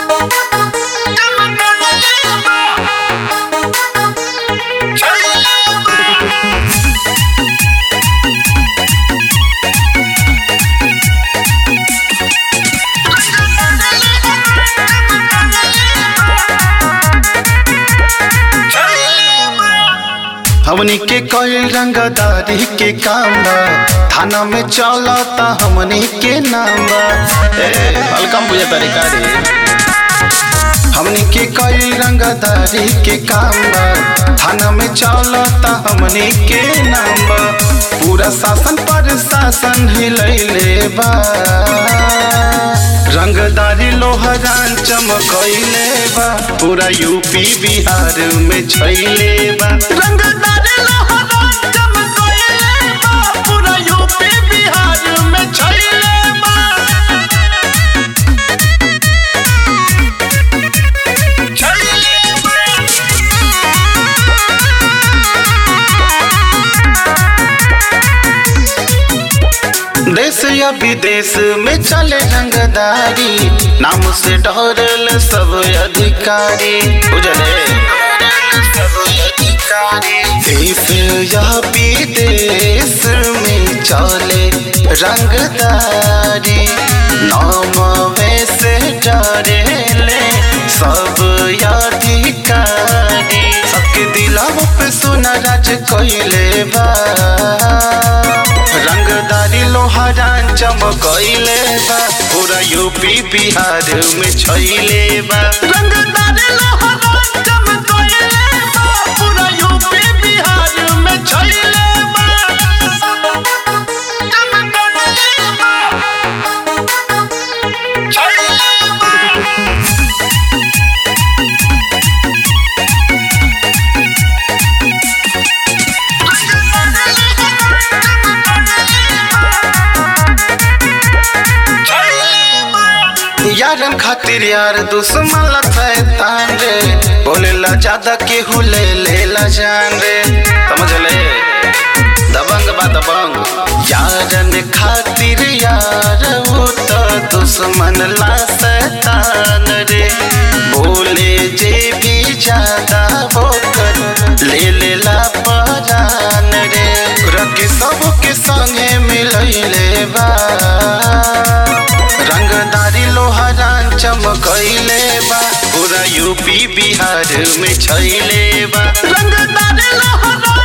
हमनी के कई रंगदारी के काम बा थाना में चलता हमनी के नाम बा ए हल्का बुझे तरीका रे हमनी के कई रंगदारी के काम बा थाना में चलता हमनी के नाम बा पूरा शासन पर शासन हिलैले बा रंगदारी लोहरान चमकैले बा पूरा यूपी बिहार में छैले बा रंगदारी लोहरान चमकैले बा पूरा यूपी बिहार में छैले बा देश या विदेश में चले रंगदारी नाम से डरल सब अधिकारी बुझले देश या विदेश में चले रंगदारी नाम से डरेले सब अधिकारी सबके दिलाव पे सोना राज कैले बा रंगदारी लोहारान चमकैले बा पूरा यूपी बिहार में छैले बा रंगदारी लोहारान चमकैले बा पूरा यूपी बिहार में छैले बा चमकैले बा छैले बा यारन खातिर यार दुश्मन शैतान रे बोलेला ज्यादा केहू ले लेला जान रे समझ ले दबंग बा दबंग यारन खातिर यार वो तो दुश्मन ला शैतान रे बोले जे भी ज्यादा होकर ले लेला परान रे रखी सबके संगे मिलैले बा रंगदारी लोहारान चमकैले बा पूरा यूपी बिहार में छैले बा रंगदारी लोहारान